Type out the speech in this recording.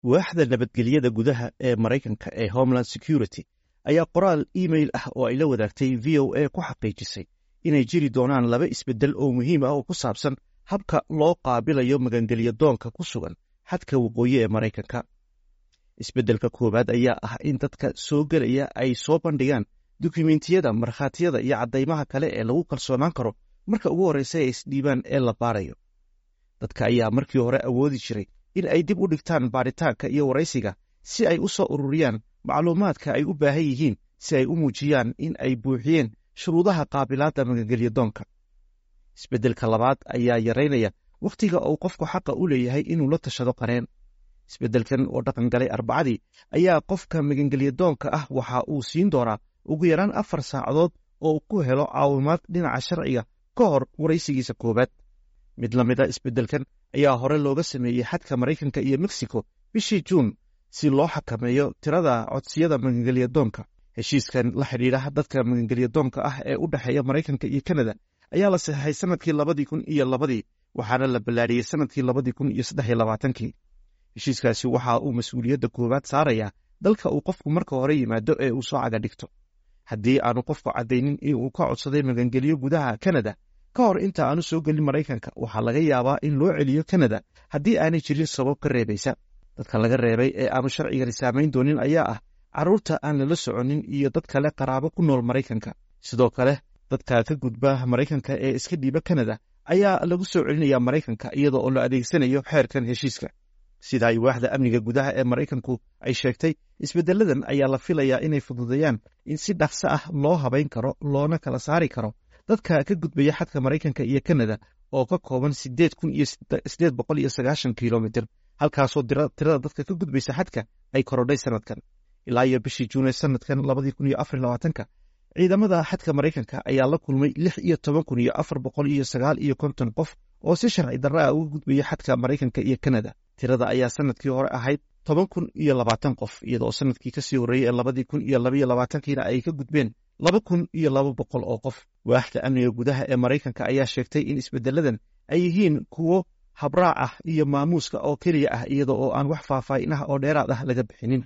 waaxda nabadgelyada gudaha ee maraykanka ee homeland security ayaa qoraal email ah oo ay la wadaagtay v o a ku xaqiijisay inay jiri doonaan laba isbeddel oo muhiim ah oo ku saabsan habka loo qaabilayo magangelya doonka ku sugan xadka waqooyi ee maraykanka isbeddelka koowaad ayaa ah in dadka soo gelaya ay soo bandhigaan dukumentiyada markhaatiyada iyo caddaymaha kale ee lagu kalsoonaan karo marka ugu horreysa ay isdhiibaan ee la baarayo dadka ayaa markii hore awoodi jiray in ay dib u dhigtaan baaritaanka iyo waraysiga si ay u soo ururiyaan macluumaadka ay u baahan yihiin si ay u muujiyaan in ay buuxiyeen shuruudaha qaabilaadda magangelya doonka isbeddelka labaad ayaa yaraynaya wakhtiga uu qofku xaqa u leeyahay inuu la tashado qareen isbeddelkan oo dhaqan galay arbacadii ayaa qofka magangelya doonka ah waxa uu siin doonaa ugu yaraan afar saacadood oo ku helo caawimaad dhinaca sharciga ka hor waraysigiisa koowaad mid la mida isbeddelkan ayaa hore looga sameeyey xadka maraykanka iyo mexico bishii juun si loo xakameeyo tirada codsiyada magangelya doonka heshiiskan la xidhiidha dadka magangelya doonka ah ee u dhexeeya maraykanka iyo kanada ayaa la saxeixay sanadkii labadii kun iyo labadii waxaana la ballaadhiyey sanadkii labadii kun iyo saddex iyo labaatankii heshiiskaasi waxa uu mas-uuliyadda koowaad saarayaa dalka uu qofku marka hore yimaado ee uu soo caga dhigto haddii aanu qofku caddaynin in uu ka codsaday magangelyo gudaha kanada ka hor inta aanu soo gelin maraykanka waxaa laga yaabaa in loo celiyo kanada haddii aanay jirin sabab ka reebaysa dadka laga reebay ee aanu sharcigani saamayn doonin ayaa ah carruurta aan lala soconin iyo dad kale qaraabo ku nool maraykanka sidoo kale dadka ka gudba maraykanka ee iska dhiiba kanada ayaa lagu soo celinayaa maraykanka iyada oo la adeegsanayo xeerkan heshiiska sida ay waaxda amniga gudaha ee maraykanku ay sheegtay isbeddeladan ayaa la filayaa inay fududeeyaan in si dhaqso ah loo habayn karo loona kala saari karo dadka ka gudbaya xadka maraykanka iyo kanada oo ka kooban sideed kun iyo sideed boqol iyo sagaashan kilomitir halkaasoo tirada dadka ka gudbaysa xadka ay korodhay sanadkan ilaa iyo bishii juune sanadkan labadii kun iyo afar labaatanka ciidamada xadka maraykanka ayaa la kulmay lix iyo toban kun iyo afar boqol iyo sagaal iyo konton qof oo si sharci darra ah uga gudbaya xadka maraykanka iyo kanada tirada ayaa sanadkii hore ahayd toban kun iyo labaatan qof iyadoo sanadkii kasii horreeyey ee labadii kun iyo labaiyo labaatankiina ay ka gudbeen laba kun iyo laba boqol oo qof waaxda amniga gudaha ee maraykanka ayaa sheegtay in isbeddeladan ay yihiin kuwo habraac ah iyo maamuuska oo keliya ah iyada oo aan wax faahfaahin ah oo dheeraad ah laga bixinin